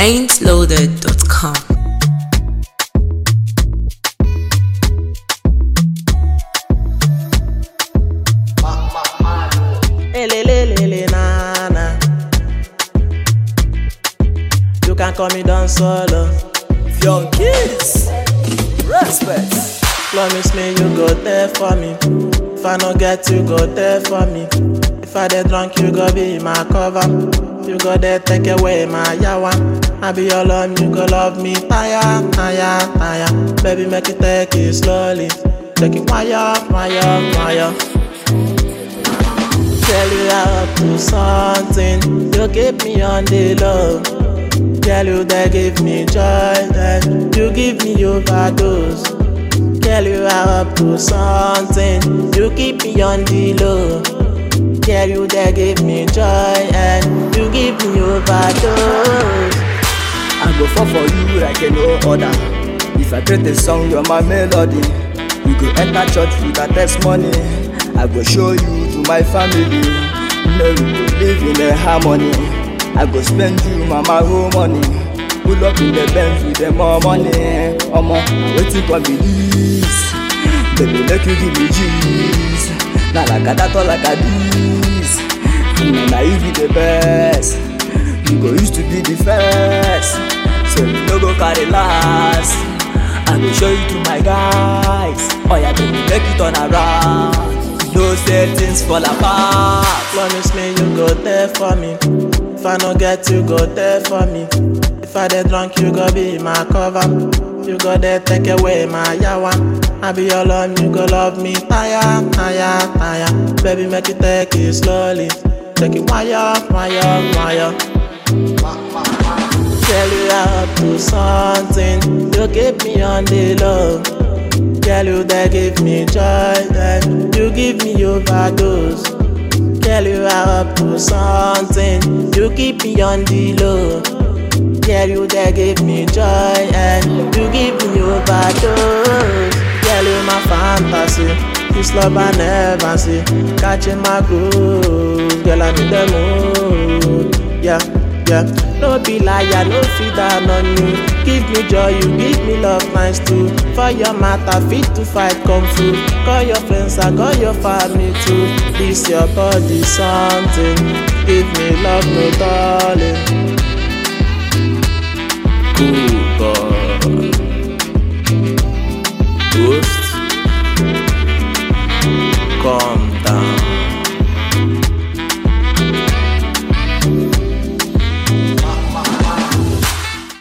ain'tloaded.com. Elelelele nana. You can call me Don Solo. Young kids, respect. Promise me you go there for me. If I no get you, go there for me. If I dey drunk, you go be my cover. You go there, take away my yawa. I be your love, you go love me. Tire, tire, tire. Baby, make it take it slowly. Take it quiet, quiet, quiet. Tell you how to something. You keep me on the low. Tell you that give me joy, and you give me overdose. Tell you how up to something. You keep me on the low. Tell you that give me joy, and you give me overdose. I go fall for you like no other. If I create a song, you're my melody. We go enter church with a testimony. I go show you to my family. No, we go live in a harmony. I go spend you mama whole money. Pull up in the Benz with the more money. Omo, wetin come be this? Baby, make you give me G's. Na like a that or like a this. Na na you be the best. You go used to be the first. So you no go carry last. I go show you to my guys. Oh yeah, baby, make it turn around. No say things fall apart. Promise me you go there for me. If I no get you, go there for me. If I dey drunk, you go be my cover. You go there, take away my yawa. I be your love, you go love me. Tire, tire, tire. Baby, make it take it slowly. Take it wire, wire, wire. Tell you how to something. You keep me on the low. Tell you that give me joy, and you give me overdose. Tell you how up to something. You keep me on the low. Tell you that give me joy, and you give me overdose. Tell you my fantasy. This love I never see. Catching my groove, girl I'm in the mood. Yeah, yeah. No be liar, no feed down on you. Give me joy, you give me love, nice too. For your matter, fit to fight kung fu. Call your friends and call your family too. This your body something. Give me love, no darling.